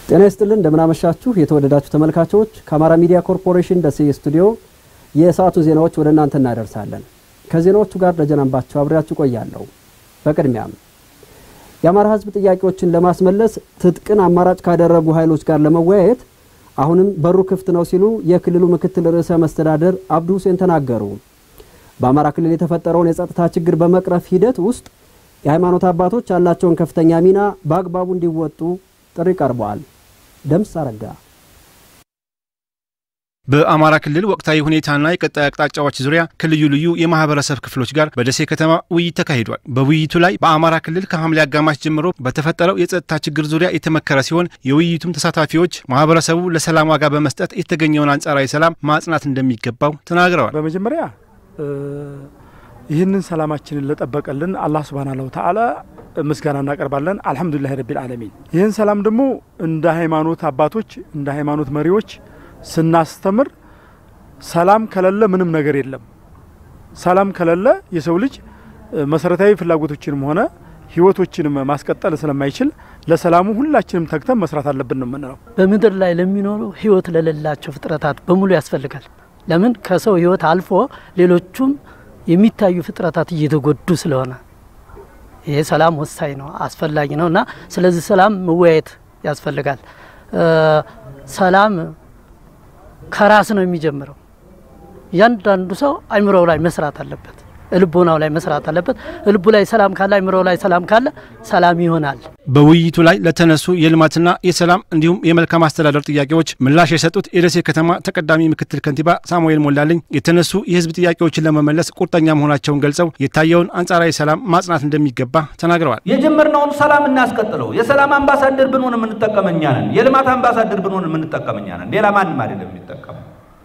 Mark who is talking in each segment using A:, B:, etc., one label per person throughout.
A: ጤና ይስጥልን እንደምናመሻችሁ የተወደዳችሁ ተመልካቾች፣ ከአማራ ሚዲያ ኮርፖሬሽን ደሴ ስቱዲዮ የሰዓቱ ዜናዎች ወደ እናንተ እናደርሳለን። ከዜናዎቹ ጋር ደጀናንባቸው አብሬያችሁ ቆያለሁ። በቅድሚያም የአማራ ሕዝብ ጥያቄዎችን ለማስመለስ ትጥቅን አማራጭ ካደረጉ ኃይሎች ጋር ለመወያየት አሁንም በሩ ክፍት ነው ሲሉ የክልሉ ምክትል ርዕሰ መስተዳደር አብዱ ሁሴን ተናገሩ። በአማራ ክልል የተፈጠረውን የጸጥታ ችግር በመቅረፍ ሂደት ውስጥ የሃይማኖት አባቶች ያላቸውን ከፍተኛ ሚና በአግባቡ እንዲወጡ ጥሪ ቀርበዋል። ደምስ አረጋ
B: በአማራ ክልል ወቅታዊ ሁኔታና የቀጣይ አቅጣጫዎች ዙሪያ ከልዩ ልዩ የማህበረሰብ ክፍሎች ጋር በደሴ ከተማ ውይይት ተካሂዷል። በውይይቱ ላይ በአማራ ክልል ከሐምሌ አጋማሽ ጀምሮ በተፈጠረው የጸጥታ ችግር ዙሪያ የተመከረ ሲሆን የውይይቱም ተሳታፊዎች ማህበረሰቡ ለሰላም ዋጋ በመስጠት የተገኘውን አንጻራዊ ሰላም ማጽናት እንደሚገባው ተናግረዋል።
C: በመጀመሪያ ይህንን ሰላማችንን ለጠበቀልን አላህ ሱብሃነሁ ወተዓላ ምስጋና እናቀርባለን። አልሐምዱሊላህ ረቢል ዓለሚን። ይህን ሰላም ደግሞ እንደ ሃይማኖት አባቶች እንደ ሃይማኖት መሪዎች ስናስተምር ሰላም ከሌለ ምንም ነገር የለም። ሰላም ከሌለ የሰው ልጅ መሰረታዊ ፍላጎቶችንም ሆነ ህይወቶችንም ማስቀጠል ስለማይችል ለሰላሙ ሁላችንም ተግተን መስራት አለብን ነው የምንለው።
D: በምድር ላይ ለሚኖሩ ህይወት ለሌላቸው ፍጥረታት በሙሉ ያስፈልጋል። ለምን ከሰው ህይወት አልፎ ሌሎቹም የሚታዩ ፍጥረታት እየተጎዱ ስለሆነ ይሄ ሰላም ወሳኝ ነው፣ አስፈላጊ ነው እና ስለዚህ ሰላም መወያየት ያስፈልጋል። ሰላም ከራስ ነው የሚጀምረው። እያንዳንዱ ሰው አይምሮው ላይ መስራት አለበት፣ ልቦናው ላይ መስራት አለበት። ልቡ ላይ ሰላም ካለ አይምሮው ላይ ሰላም ካለ ሰላም ይሆናል።
B: በውይይቱ ላይ ለተነሱ የልማትና የሰላም እንዲሁም የመልካም አስተዳደር ጥያቄዎች ምላሽ የሰጡት የደሴ ከተማ ተቀዳሚ ምክትል ከንቲባ ሳሙኤል ሞላልኝ የተነሱ የህዝብ ጥያቄዎችን ለመመለስ ቁርጠኛ መሆናቸውን ገልጸው የታየውን አንጻራዊ ሰላም ማጽናት እንደሚገባ ተናግረዋል።
E: የጀመርነውን ሰላም እናስቀጥለው። የሰላም አምባሳደር ብንሆን የምንጠቀም እኛ ነን። የልማት አምባሳደር ብንሆን የምንጠቀም እኛ ነን። ሌላ ማንም አይደለም የሚጠቀም።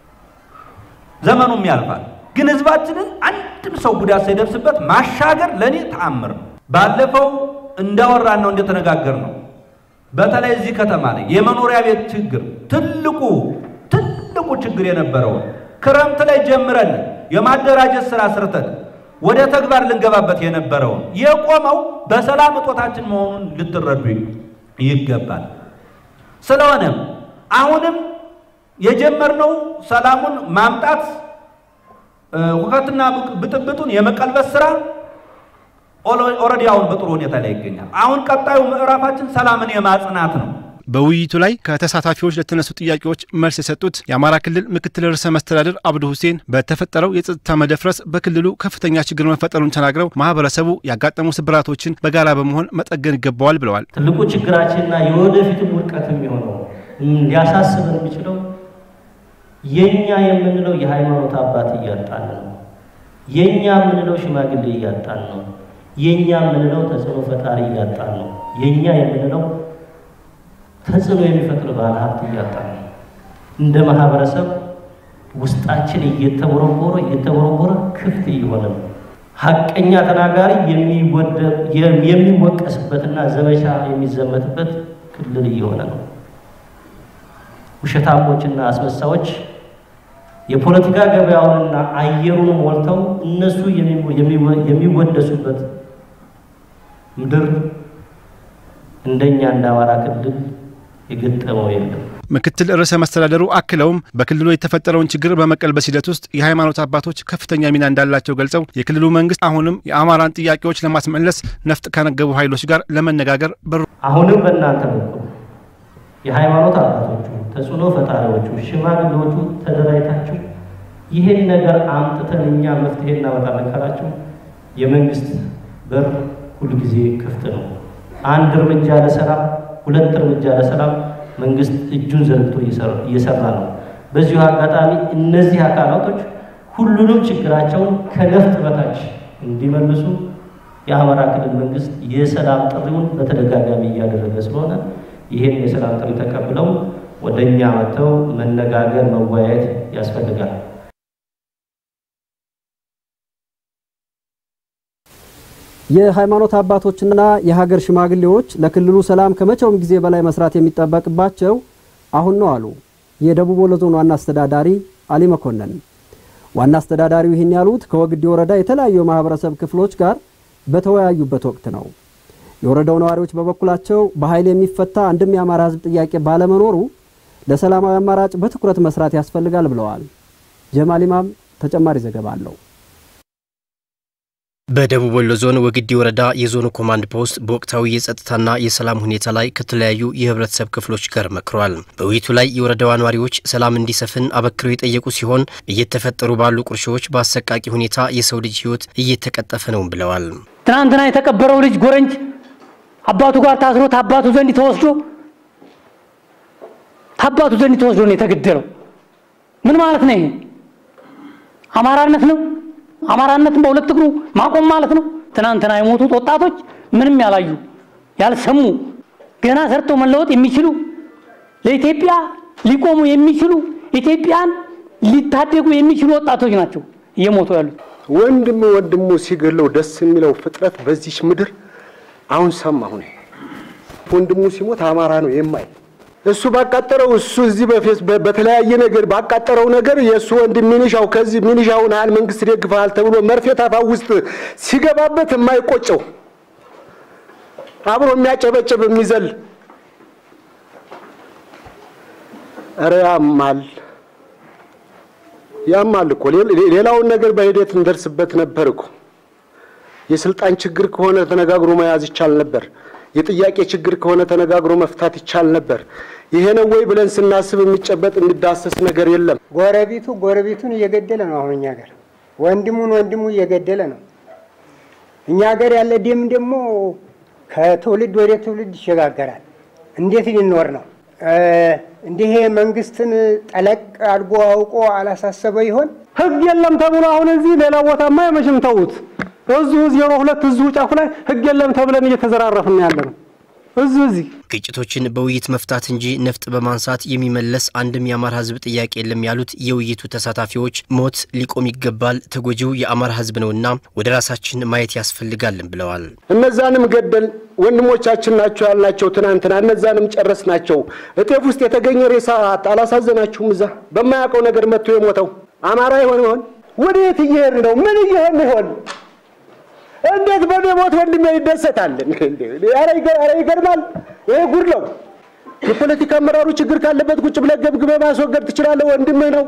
E: ዘመኑም ያልፋል። ግን ህዝባችንን አንድም ሰው ጉዳት ሳይደርስበት ማሻገር ለእኔ ተአምር ነው። ባለፈው እንዳወራን ነው እንደተነጋገር ነው። በተለይ እዚህ ከተማ ላይ የመኖሪያ ቤት ችግር ትልቁ ትልቁ ችግር የነበረውን ክረምት ላይ ጀምረን የማደራጀት ስራ ስርተን ወደ ተግባር ልንገባበት የነበረውን የቆመው በሰላም እጦታችን መሆኑን ልትረዱ ይገባል። ስለሆነም አሁንም የጀመርነው ሰላሙን ማምጣት ሁከትና ብጥብጡን የመቀልበስ ስራ ኦልሬዲ አሁን በጥሩ ሁኔታ ላይ ይገኛል። አሁን ቀጣዩ ምዕራፋችን ሰላምን የማጽናት ነው።
B: በውይይቱ ላይ ከተሳታፊዎች ለተነሱ ጥያቄዎች መልስ የሰጡት የአማራ ክልል ምክትል ርዕሰ መስተዳድር አብዱ ሁሴን በተፈጠረው የጸጥታ መደፍረስ በክልሉ ከፍተኛ ችግር መፈጠሩን ተናግረው ማህበረሰቡ ያጋጠሙ ስብራቶችን በጋራ በመሆን መጠገን ይገባዋል ብለዋል።
F: ትልቁ ችግራችንና የወደፊትም ውድቀት የሚሆነው ሊያሳስበን የሚችለው የኛ የምንለው የሃይማኖት አባት እያጣን ነው። የኛ የምንለው ሽማግሌ እያጣን ነው። የኛ የምንለው ተጽዕኖ ፈጣሪ እያጣን ነው። የኛ የምንለው ተጽዕኖ የሚፈጥር ባለ ሀብት እያጣን ነው። እንደ ማህበረሰብ ውስጣችን እየተቦረቦረ እየተቦረቦረ ክፍት እየሆነ ነው። ሀቀኛ ተናጋሪ የሚወቀስበትና ዘመቻ የሚዘመትበት ክልል እየሆነ ነው። ውሸታሞችና አስመሳዮች የፖለቲካ ገበያውንና አየሩን ሞልተው እነሱ የሚወደሱበት ምድር እንደኛ እንደ አማራ ክልል የገጠመው የለም።
B: ምክትል ርዕሰ መስተዳደሩ አክለውም በክልሉ የተፈጠረውን ችግር በመቀልበስ ሂደት ውስጥ የሃይማኖት አባቶች ከፍተኛ ሚና እንዳላቸው ገልጸው የክልሉ መንግስት አሁንም የአማራን ጥያቄዎች ለማስመለስ ነፍጥ ከነገቡ ኃይሎች ጋር ለመነጋገር በሩ
F: አሁንም በእናንተ በኩል የሃይማኖት አባቶቹ ተጽዕኖ ፈጣሪዎቹ ሽማግሌዎቹ ተደራጅታችሁ ይሄን ነገር አምጥተን እኛ መፍትሄ እናመጣለን ካላችሁ የመንግስት በር ሁልጊዜ ክፍት ነው። አንድ እርምጃ ለሰላም፣ ሁለት እርምጃ ለሰላም መንግስት እጁን ዘርግቶ እየሰራ ነው። በዚሁ አጋጣሚ እነዚህ አካላቶች ሁሉንም ችግራቸውን ከነፍጥ በታች እንዲመልሱ የአማራ ክልል መንግስት የሰላም ጥሪውን በተደጋጋሚ እያደረገ ስለሆነ ይህን የሰላም ጥሪ ተቀብለው ወደ እኛ መጥተው መነጋገር መወያየት ያስፈልጋል።
A: የሃይማኖት አባቶችና የሀገር ሽማግሌዎች ለክልሉ ሰላም ከመቼውም ጊዜ በላይ መስራት የሚጠበቅባቸው አሁን ነው አሉ የደቡብ ወሎ ዞን ዋና አስተዳዳሪ አሊ መኮንን። ዋና አስተዳዳሪው ይህን ያሉት ከወግዲ ወረዳ የተለያዩ የማህበረሰብ ክፍሎች ጋር በተወያዩበት ወቅት ነው። የወረዳው ነዋሪዎች በበኩላቸው በኃይል የሚፈታ አንድም የአማራ ሕዝብ ጥያቄ ባለመኖሩ ለሰላማዊ አማራጭ በትኩረት መስራት ያስፈልጋል ብለዋል። ጀማል ኢማም ተጨማሪ ዘገባ አለው።
G: በደቡብ ወሎ ዞን ወግዲ ወረዳ የዞኑ ኮማንድ ፖስት በወቅታዊ የጸጥታና የሰላም ሁኔታ ላይ ከተለያዩ የህብረተሰብ ክፍሎች ጋር መክሯል። በውይይቱ ላይ የወረዳዋ ነዋሪዎች ሰላም እንዲሰፍን አበክረው የጠየቁ ሲሆን እየተፈጠሩ ባሉ ቁርሾዎች በአሰቃቂ ሁኔታ የሰው ልጅ ህይወት እየተቀጠፈ ነው ብለዋል።
H: ትናንትና የተቀበረው ልጅ ጎረንጅ አባቱ ጋር ታስሮ ታባቱ ዘንድ ተወስዶ ታባቱ ዘንድ ተወስዶ ነው የተገደለው። ምን ማለት ነው? ይሄ አማራነት ነው። አማራነትን በሁለት እግሩ ማቆም ማለት ነው። ትናንትና የሞቱት ወጣቶች ምንም ያላዩ ያልሰሙ ገና ሰርተው መለወጥ የሚችሉ ለኢትዮጵያ ሊቆሙ የሚችሉ ኢትዮጵያን ሊታደጉ የሚችሉ ወጣቶች ናቸው እየሞቱ ያሉት።
I: ወንድም ወንድሙ ሲገለው ደስ የሚለው ፍጥረት በዚች ምድር አሁን ሰማሁ። ወንድሙ ሲሞት አማራ ነው የማይ እሱ ባቃጠረው እሱ እዚህ በፌስ በተለያየ ነገር ባቃጠረው ነገር የእሱ ወንድም ሚኒሻው ከዚህ ሚኒሻውን ያህል መንግስት ደግፈሃል ተብሎ መርፌ ታፋ ውስጥ ሲገባበት የማይቆጨው አብሮ የሚያጨበጭብ የሚዘል ኧረ ያማል ያማል እኮ ሌላውን ነገር በሂደት እንደርስበት ነበር እኮ የስልጣን ችግር ከሆነ ተነጋግሮ መያዝ ይቻል ነበር። የጥያቄ ችግር ከሆነ ተነጋግሮ መፍታት ይቻል ነበር። ይሄ ነው ወይ ብለን ስናስብ የሚጨበጥ የሚዳሰስ ነገር የለም።
J: ጎረቤቱ ጎረቤቱን እየገደለ ነው። አሁን እኛ ሀገር ወንድሙን ወንድሙ እየገደለ ነው። እኛ ሀገር ያለ ደም ደግሞ ከትውልድ ወደ ትውልድ ይሸጋገራል። እንዴት ሊኖር ነው? እንዲህ መንግስትን ጠለቅ አድርጎ አውቆ አላሳሰበ ይሆን?
K: ህግ የለም ተብሎ አሁን እዚህ ሌላ ቦታማ የመቼም ተዉት። እዚሁ ዜሮ ሁለት እዚሁ ጫፉ ላይ ህግ የለም ተብለን እየተዘራረፍን ያለ ነው። እዚሁ እዚህ
G: ግጭቶችን በውይይት መፍታት እንጂ ነፍጥ በማንሳት የሚመለስ አንድም የአማራ ህዝብ ጥያቄ የለም ያሉት የውይይቱ ተሳታፊዎች ሞት ሊቆም ይገባል፣ ተጎጂው የአማራ ህዝብ ነውና ወደ ራሳችን ማየት ያስፈልጋልን ብለዋል።
I: እነዛንም ገደል ወንድሞቻችን ናቸው ያልናቸው ትናንትና እነዛንም ጨረስ ናቸው። እጤፍ ውስጥ የተገኘ ሬሳ አላሳዘናችሁም? እዛ በማያውቀው ነገር መጥቶ የሞተው አማራ ይሆን ይሆን? ወዴት እየሄድ ነው? ምን እየሄድ ይሆን? እንዴት በኔ ሞት ወንድሜ ይደሰታል? ኧረ ይገርማል። ይሄ ጉድ ነው። የፖለቲካ አመራሩ ችግር ካለበት ቁጭ ብለህ ገብግበህ ማስወገድ ትችላለህ። ወንድምህ ነው።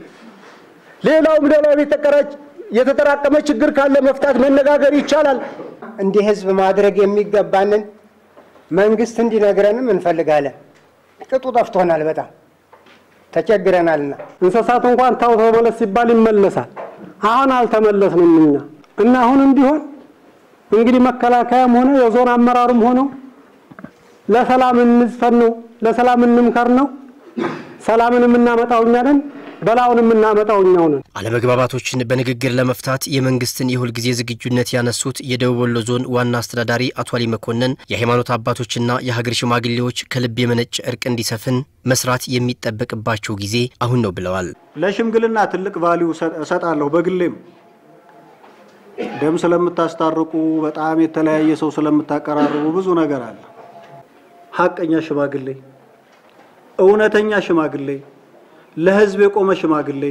I: ሌላውም ሌላው የተጠራቀመ ችግር ካለ መፍታት መነጋገር ይቻላል።
J: እንዲህ ህዝብ ማድረግ የሚገባንን መንግስት እንዲነግረንም እንፈልጋለን። ቅጡ ጠፍቶናል፣ በጣም ተቸግረናልና።
K: እንስሳት እንኳን ታው ተመለስ ሲባል ይመለሳል። አሁን አልተመለስንም እኛ እና አሁንም ቢሆን እንግዲህ መከላከያም ሆነ የዞን አመራሩም ሆነው ለሰላም እንዝፈን ነው፣ ለሰላም እንምከር ነው። ሰላምን የምናመጣው እኛ ነን፣ በላውን የምናመጣው እኛው ነን።
G: አለመግባባቶችን በንግግር ለመፍታት የመንግስትን የሁልጊዜ ዝግጁነት ያነሱት የደቡብ ወሎ ዞን ዋና አስተዳዳሪ አቶ አሊ መኮንን የሃይማኖት አባቶችና የሀገር ሽማግሌዎች ከልብ የመነጨ እርቅ እንዲሰፍን መስራት የሚጠበቅባቸው ጊዜ አሁን ነው ብለዋል።
L: ለሽምግልና ትልቅ ቫሊዩ እሰጣለሁ በግሌም ደም ስለምታስታርቁ በጣም የተለያየ ሰው ስለምታቀራርቡ ብዙ ነገር አለ። ሀቀኛ ሽማግሌ፣ እውነተኛ ሽማግሌ፣ ለህዝብ የቆመ ሽማግሌ፣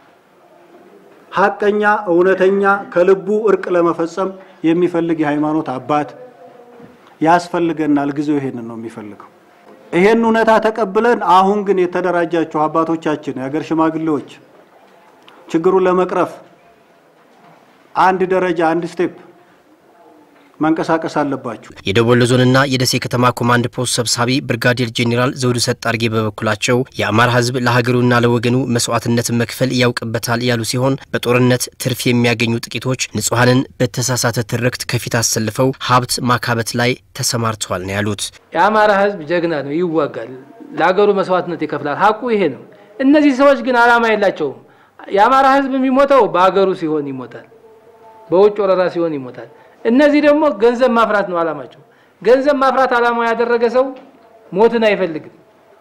L: ሀቀኛ፣ እውነተኛ ከልቡ እርቅ ለመፈጸም የሚፈልግ የሃይማኖት አባት ያስፈልገናል። ጊዜው ይሄንን ነው የሚፈልገው። ይሄን እውነታ ተቀብለን አሁን ግን የተደራጃችሁ አባቶቻችን፣ የሀገር ሽማግሌዎች ችግሩን ለመቅረፍ አንድ ደረጃ አንድ ስቴፕ መንቀሳቀስ አለባችሁ።
G: የደቡብ ወሎ ዞንና የደሴ ከተማ ኮማንድ ፖስት ሰብሳቢ ብርጋዴር ጄኔራል ዘውዱ ሰጣርጌ በበኩላቸው የአማራ ህዝብ ለሀገሩና ለወገኑ መስዋዕትነትን መክፈል ያውቅበታል ያሉ ሲሆን በጦርነት ትርፍ የሚያገኙ ጥቂቶች ንጹሐንን በተሳሳተ ትርክት ከፊት አሰልፈው ሀብት ማካበት ላይ ተሰማርተዋል ነው ያሉት።
M: የአማራ ህዝብ ጀግና ነው፣ ይዋጋል፣ ለሀገሩ መስዋዕትነት ይከፍላል። ሀቁ ይሄ ነው። እነዚህ ሰዎች ግን አላማ የላቸውም። የአማራ ህዝብ የሚሞተው በሀገሩ ሲሆን ይሞታል፣ በውጭ ወረራ ሲሆን ይሞታል። እነዚህ ደግሞ ገንዘብ ማፍራት ነው አላማቸው። ገንዘብ ማፍራት አላማው ያደረገ ሰው ሞትን አይፈልግም፣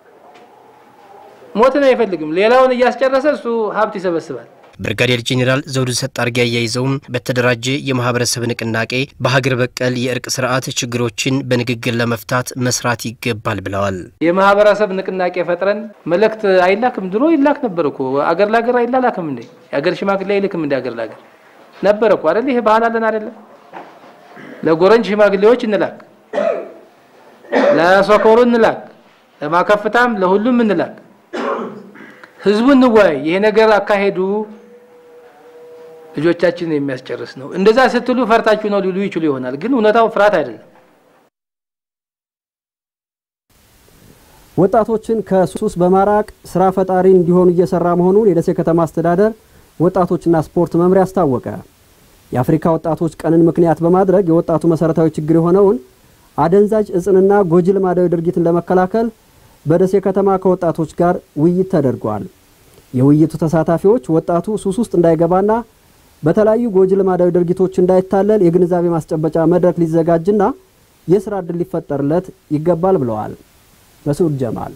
M: ሞትን አይፈልግም። ሌላውን እያስጨረሰ እሱ ሀብት ይሰበስባል።
G: ብርጋዴር ጄኔራል ዘውዱ ሰጣርጌ አያይዘውም በተደራጀ የማህበረሰብ ንቅናቄ በሀገር በቀል የእርቅ ስርዓት ችግሮችን በንግግር ለመፍታት መስራት ይገባል ብለዋል።
M: የማህበረሰብ ንቅናቄ ፈጥረን መልእክት አይላክም? ድሮ ይላክ ነበር እኮ አገር ለአገር አይላላክም እንዴ? የአገር ሽማግሌ አይልክም እንደ አገር ለአገር ነበር እኮ አይደል? ይሄ ባህል አለን አይደለም? ለጎረንጅ ሽማግሌዎች እንላክ፣ ለሶኮሩ እንላክ፣ ለማከፍታም ለሁሉም እንላክ። ህዝቡ እንወያይ። ይሄ ነገር አካሄዱ ልጆቻችንን የሚያስጨርስ ነው። እንደዛ ስትሉ ፈርታችሁ ነው ሊሉ ይችሉ ይሆናል፣ ግን እውነታው ፍርሃት አይደለም።
A: ወጣቶችን ከሱስ በማራቅ ስራ ፈጣሪ እንዲሆኑ እየሰራ መሆኑን የደሴ ከተማ አስተዳደር ወጣቶችና ስፖርት መምሪያ አስታወቀ። የአፍሪካ ወጣቶች ቀንን ምክንያት በማድረግ የወጣቱ መሰረታዊ ችግር የሆነውን አደንዛዥ እጽንና ጎጂ ልማዳዊ ድርጊትን ለመከላከል በደሴ ከተማ ከወጣቶች ጋር ውይይት ተደርጓል። የውይይቱ ተሳታፊዎች ወጣቱ ሱስ ውስጥ እንዳይገባና በተለያዩ ጎጂ ልማዳዊ ድርጊቶች እንዳይታለል የግንዛቤ ማስጨበጫ መድረክ ሊዘጋጅና የስራ ዕድል ሊፈጠርለት ይገባል ብለዋል። መስዑድ ጀማል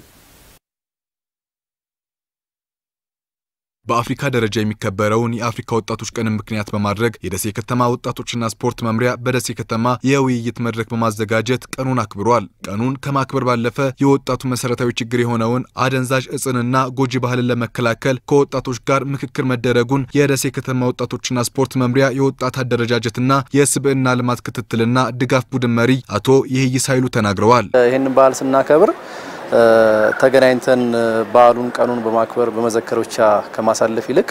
N: በአፍሪካ ደረጃ የሚከበረውን የአፍሪካ ወጣቶች ቀንን ምክንያት በማድረግ የደሴ ከተማ ወጣቶችና ስፖርት መምሪያ በደሴ ከተማ የውይይት መድረክ በማዘጋጀት ቀኑን አክብሯል። ቀኑን ከማክበር ባለፈ የወጣቱ መሰረታዊ ችግር የሆነውን አደንዛዥ እጽንና ጎጂ ባህልን ለመከላከል ከወጣቶች ጋር ምክክር መደረጉን የደሴ ከተማ ወጣቶችና ስፖርት መምሪያ የወጣት አደረጃጀትና የስብዕና ልማት ክትትልና ድጋፍ ቡድን መሪ አቶ ይህይስ ኃይሉ ተናግረዋል።
O: ይህን በዓል ስናከብር ተገናኝተን በዓሉን ቀኑን በማክበር በመዘከር ብቻ ከማሳለፍ ይልቅ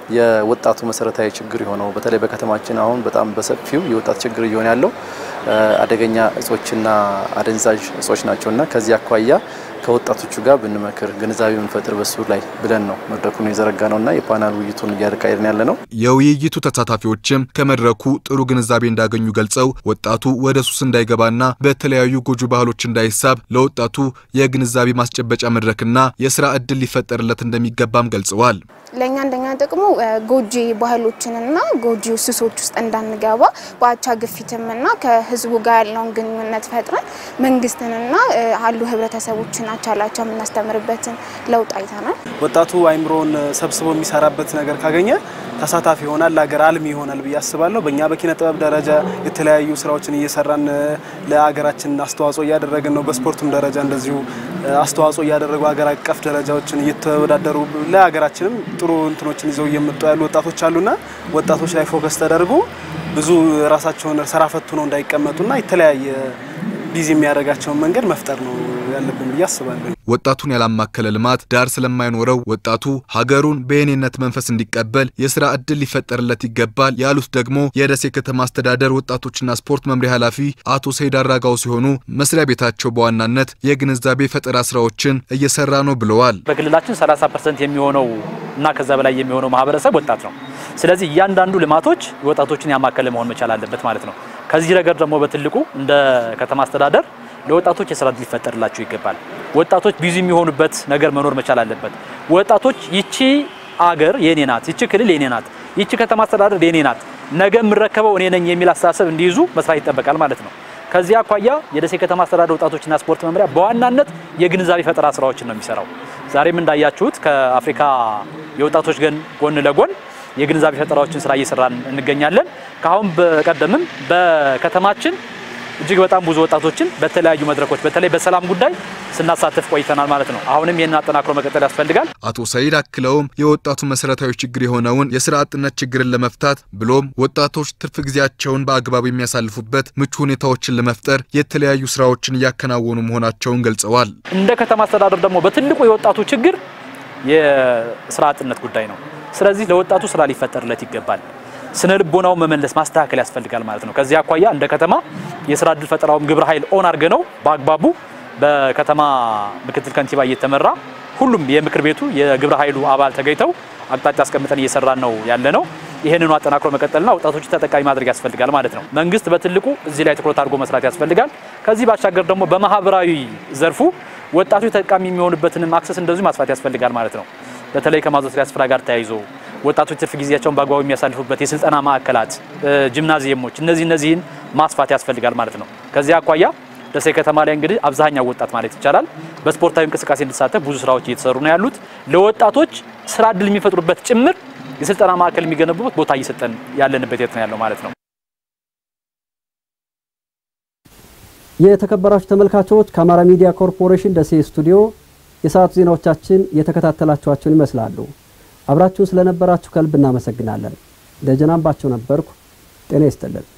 O: የወጣቱ መሰረታዊ ችግር የሆነው በተለይ በከተማችን አሁን በጣም በሰፊው የወጣት ችግር እየሆነ ያለው አደገኛ እጾችና አደንዛዥ እጾች ናቸውና ከዚህ አኳያ ከወጣቶቹ ጋር ብንመክር ግንዛቤ ብንፈጥር በሱ ላይ ብለን ነው መድረኩን የዘረጋ ነውና የፓናል ውይይቱን እያካሄድን ያለ ነው።
N: የውይይቱ ተሳታፊዎችም ከመድረኩ ጥሩ ግንዛቤ እንዳገኙ ገልጸው ወጣቱ ወደ ሱስ እንዳይገባና በተለያዩ ጎጂ ባህሎች እንዳይሳብ ለወጣቱ የግንዛቤ ማስጨበጫ መድረክና የስራ ዕድል ሊፈጠርለት እንደሚገባም ገልጸዋል።
P: ለእኛ አንደኛ ጥቅሙ ጎጂ ባህሎችንና ጎጂ ሱሶች ውስጥ እንዳንገባ በአቻ ግፊትምና ከህዝቡ ጋር ያለውን ግንኙነት ፈጥረን መንግስትንና አሉ ህብረተሰቦችን አቻላቻ የምናስተምርበትን ለውጥ አይተናል።
Q: ወጣቱ አይምሮን ሰብስቦ የሚሰራበት ነገር ካገኘ ተሳታፊ ይሆናል፣ ለሀገር አልሚ ይሆናል ብዬ አስባለሁ። በእኛ በኪነ ጥበብ ደረጃ የተለያዩ ስራዎችን እየሰራን ለሀገራችን አስተዋጽኦ እያደረግን ነው። በስፖርቱም ደረጃ እንደዚሁ አስተዋጽኦ እያደረጉ ሀገር አቀፍ ደረጃዎችን እየተወዳደሩ ለሀገራችንም ጥሩ እንትኖችን ይዘው እየመጡ ያሉ ወጣቶች አሉና ወጣቶች ላይ ፎከስ ተደርጎ ብዙ ራሳቸውን ስራ ፈቱ ነው እንዳይቀመጡና የተለያየ ቢዚ የሚያደርጋቸውን መንገድ መፍጠር ነው ያለብን ብዬ አስባለሁ።
N: ወጣቱን ያላማከለ ልማት ዳር ስለማይኖረው ወጣቱ ሀገሩን በየኔነት መንፈስ እንዲቀበል የስራ ዕድል ሊፈጠርለት ይገባል ያሉት ደግሞ የደሴ ከተማ አስተዳደር ወጣቶችና ስፖርት መምሪያ ኃላፊ አቶ ሰይድ አራጋው ሲሆኑ መስሪያ ቤታቸው በዋናነት የግንዛቤ ፈጠራ ስራዎችን እየሰራ ነው ብለዋል።
R: በክልላችን 30 ፐርሰንት የሚሆነው እና ከዛ በላይ የሚሆነው ማህበረሰብ ወጣት ነው። ስለዚህ እያንዳንዱ ልማቶች ወጣቶችን ያማከለ መሆን መቻል አለበት ማለት ነው። ከዚህ ረገድ ደግሞ በትልቁ እንደ ከተማ አስተዳደር ለወጣቶች የስራ ዕድል ሊፈጠርላቸው ይገባል። ወጣቶች ቢዚ የሚሆኑበት ነገር መኖር መቻል አለበት። ወጣቶች ይቺ አገር የኔ ናት፣ ይቺ ክልል የኔ ናት፣ ይቺ ከተማ አስተዳደር የኔ ናት፣ ነገ የምረከበው እኔ ነኝ የሚል አስተሳሰብ እንዲይዙ መስራት ይጠበቃል ማለት ነው። ከዚህ አኳያ የደሴ ከተማ አስተዳደር ወጣቶችና ስፖርት መምሪያ በዋናነት የግንዛቤ ፈጠራ ስራዎችን ነው የሚሰራው። ዛሬም እንዳያችሁት ከአፍሪካ የወጣቶች ገን ጎን ለጎን የግንዛቤ ፈጠራዎችን ስራ እየሰራን እንገኛለን። ከአሁን በቀደምም በከተማችን እጅግ በጣም ብዙ ወጣቶችን በተለያዩ መድረኮች በተለይ በሰላም ጉዳይ ስናሳትፍ ቆይተናል ማለት ነው። አሁንም ይህን አጠናክሮ መቀጠል ያስፈልጋል።
N: አቶ ሰይድ አክለውም የወጣቱ መሰረታዊ ችግር የሆነውን የስራ አጥነት ችግርን ለመፍታት ብሎም ወጣቶች ትርፍ ጊዜያቸውን በአግባቡ የሚያሳልፉበት ምቹ ሁኔታዎችን ለመፍጠር የተለያዩ ስራዎችን እያከናወኑ መሆናቸውን ገልጸዋል።
R: እንደ ከተማ አስተዳደር ደግሞ በትልቁ የወጣቱ ችግር የስራ አጥነት ጉዳይ ነው። ስለዚህ ለወጣቱ ስራ ሊፈጠርለት ይገባል። ስነ ልቦናው መመለስ ማስተካከል ያስፈልጋል ማለት ነው። ከዚህ አኳያ እንደ ከተማ የስራ እድል ፈጠራውም ግብረ ኃይል ኦን አድርገ ነው በአግባቡ በከተማ ምክትል ከንቲባ እየተመራ ሁሉም የምክር ቤቱ የግብረ ኃይሉ አባል ተገኝተው አቅጣጫ አስቀምጠን እየሰራን ነው ያለ ነው። ይህንኑ አጠናክሮ መቀጠልና ወጣቶች ተጠቃሚ ማድረግ ያስፈልጋል ማለት ነው። መንግስት በትልቁ እዚህ ላይ ትኩረት አድርጎ መስራት ያስፈልጋል። ከዚህ ባሻገር ደግሞ በማህበራዊ ዘርፉ ወጣቶች ተጠቃሚ የሚሆኑበትንም አክሰስ እንደዚሁ ማስፋት ያስፈልጋል ማለት ነው። በተለይ ከማዘውተሪያ ስፍራ ጋር ተያይዞ ወጣቶች ትርፍ ጊዜያቸውን በአግባቡ የሚያሳልፉበት የስልጠና ማዕከላት፣ ጂምናዚየሞች እነዚህ እነዚህን ማስፋት ያስፈልጋል ማለት ነው። ከዚህ አኳያ ደሴ ከተማ ላይ እንግዲህ አብዛኛው ወጣት ማለት ይቻላል በስፖርታዊ እንቅስቃሴ እንዲሳተፍ ብዙ ስራዎች እየተሰሩ ነው ያሉት። ለወጣቶች ስራ እድል የሚፈጥሩበት ጭምር የስልጠና ማዕከል የሚገነቡበት ቦታ እየሰጠን ያለንበት የት ነው ያለው ማለት ነው።
A: የተከበራችሁ ተመልካቾች ከአማራ ሚዲያ ኮርፖሬሽን ደሴ ስቱዲዮ የሰዓቱ ዜናዎቻችን የተከታተላችኋቸውን ይመስላሉ። አብራችሁን ስለነበራችሁ ከልብ እናመሰግናለን። ደጀናምባቸው ነበርኩ። ጤና ይስጥልን።